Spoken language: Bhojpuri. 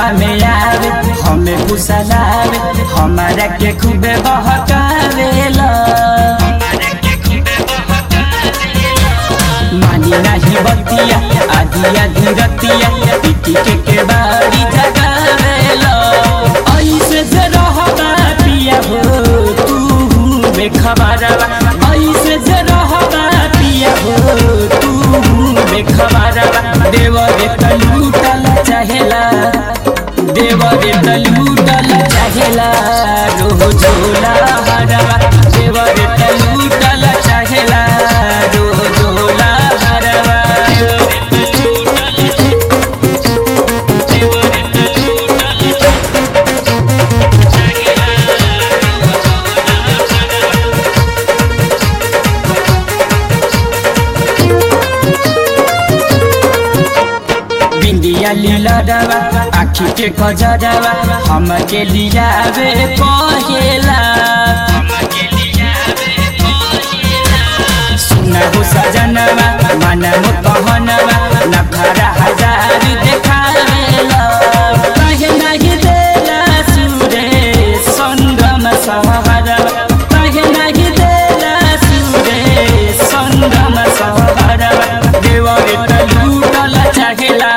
में आवे हमें कुशलावे हमारा के खूबे बहकावेला मानी नहीं बतिया आधी आधी रतिया पीटी के के बाड़ी जगावेला ऐसे जे रहबा पिया हो तू बेखबरवा ऐसे जे रहबा पिया हो तू बेखबरवा देव रे तलूटल चाहेला देव रे तलूटल चाहेला रोजोला हरवा देव रे तलूटल चाहेला रोजोला हरवा बिंदिया लीला डवा आखी के खजरवा हम के लियावे पहेला सुना हो सजनवा मन मो कहनवा नखरा हजार देखावेला कहे नहीं देला सूरे संगम सहरवा कहे नहीं देला सूरे संगम सहरवा देवरे तलूटल चाहेला